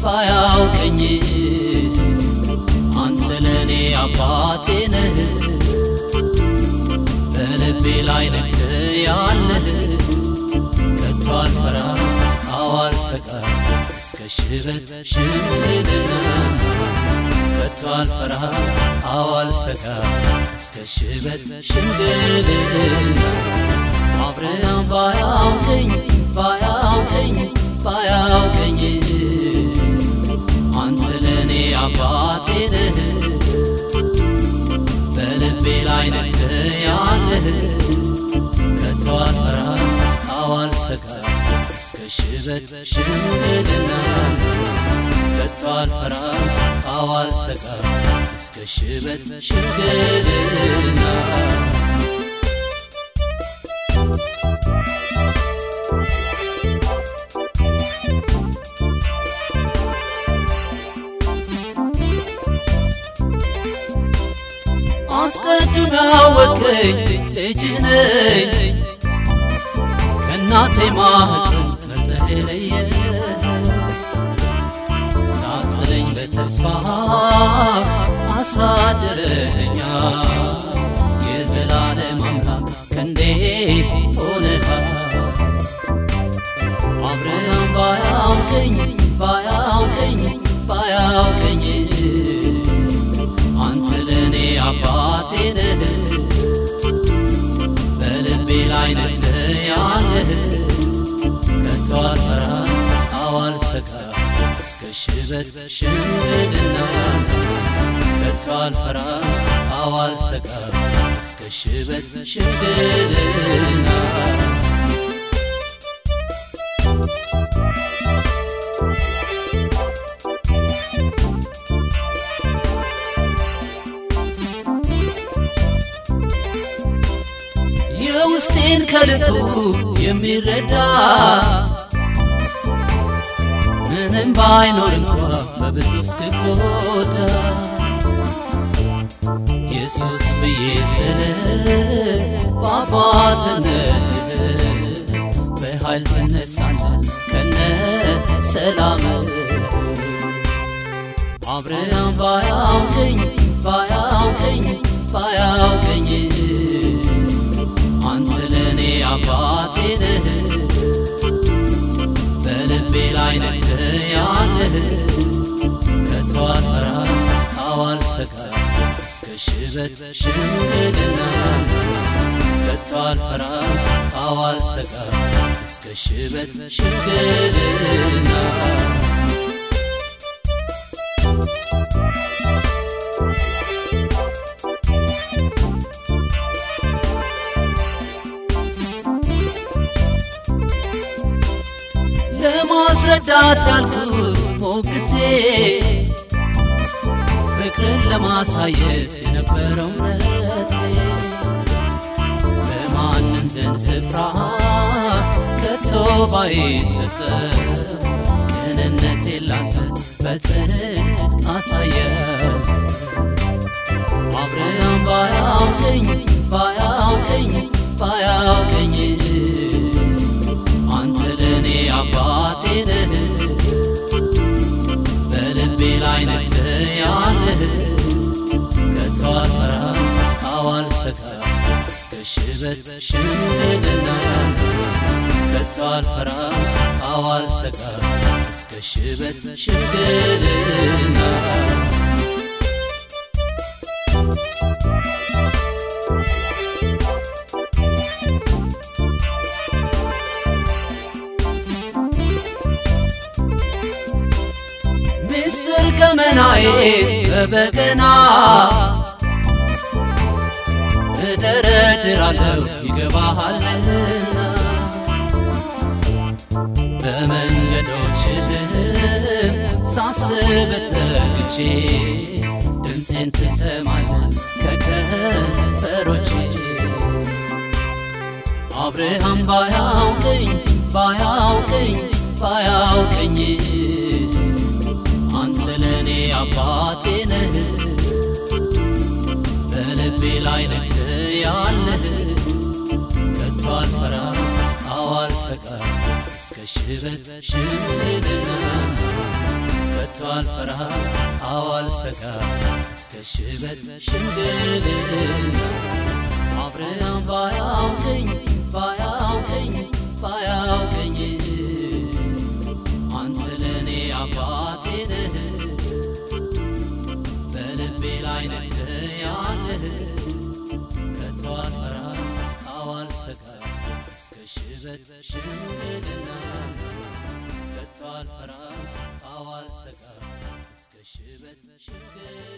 ባያውቀኝ አንተ ለእኔ አባቴ ነህ በልቤ ላይ ነግስ ያለህ ከቶ አልፈራ አዋል ሰቃ እስከ ሽበት ሽምግልና ከቶ አልፈራ አዋል ሰቃ እስከ ሽበት ሽምግልና አብርሃም ባያውቀኝ ባያውቀኝ ባያውቀኝ አንተ ለእኔ አባቴ ነህ በልቤ ላይ ነግስ ያለህ ከቶ አልፈራ አዋል ሰቃ እስከ ሽበት ሽምግልና ከቶ አልፈራ አዋል ሰቃ እስከ ሽበት ሽምግልና አስቀድሞ ያወቀኝ ልጅ ነኝ ከእናቴ ማህፀን መርጠህ ለየ ሳጥለኝ በተስፋ አሳደረኛ የዘላለም አምላክ ክንዴ ሆነሃል አብርሃም ባያውቀኝ ባያውቀኝ ባያውቀኝ አንተ ለእኔ አባቴ ነህ በልቤ ላይ ነግስ ያለህ ከቶ አልፈራ አዋል ሰቃ እስከ ሽበት ሽምግልና ከቶ አልፈራ አዋል ሰቃ እስከ ሽበት ሽምግልና የውስጤን ከልቡ የሚረዳ ምንም ባይኖር እንኳ በብዙ እስክጎዳ ኢየሱስ ብዬ ስል በአባትነትህ በኃይል ትነሳለህ ከነ ሰላም አብርሃም ባያውቀኝ ባያውቀኝ ባያውቀኝ አንተ ለእኔ አባቴ ነህ በልቤ ላይ ነግስ ያለህ ከቶ አልፈራ አዋል ሰቃ እስከ ሽበት ሽምግልና ከቶ አልፈራ አዋል ሰቃ እስከ ሽበት ሽምግልና ለማስረዳት ያልኩት ሞግቴ ፍቅርን ለማሳየት የነበረው እምነቴ በማንም ዘንድ ስፍራ ከቶ ባይሰጠ ደህንነቴ ላንተ በጽድቅ አሳየ አብርሃም ባያውቀኝ ባያውቀኝ ባያውቀኝ አንተ ለእኔ አባቴ ነህ በልቤ ላይ ነግስ ያለህ ከቶ አልፈራ አዋል ሰቃ እስከ ሽበት ሽምግልና ከቶ አልፈራ አዋል ሰቃ እስከ ሽበት ሽምግልና ምስጢር ገመናዬ በበገና እደረድራለሁ ይገባሃልና በመንገዶችህም ሳስብ ተግቼ ድምፄን ትሰማለህ ከከንፈሮቼ አብርሃም ባያውቀኝ ባያውቀኝ ባያውቀኝ አንተ ለእኔ አባቴ ነህ በልቤ ላይ ነግስ ያለህ ከቶ አልፈራ አዋል ሰቃ እስከ ሽበት ሽምግልና ከቶ አልፈራ አዋልሰጋ እስከ ሽበት ሽምግልና አብርሃም ባያውቀኝ ባያውቀኝ ባያውቀኝ አንተ ለእኔ አባቴ ነህ በልቤ ላይ ነግሰህ ያለህ ከቶ አልፈራ አዋልሰጋ እስከ ሽበት ሽምግልና ከቶ አልፈራ አዋልሰጋ እስከ ሽበት ሽምግልና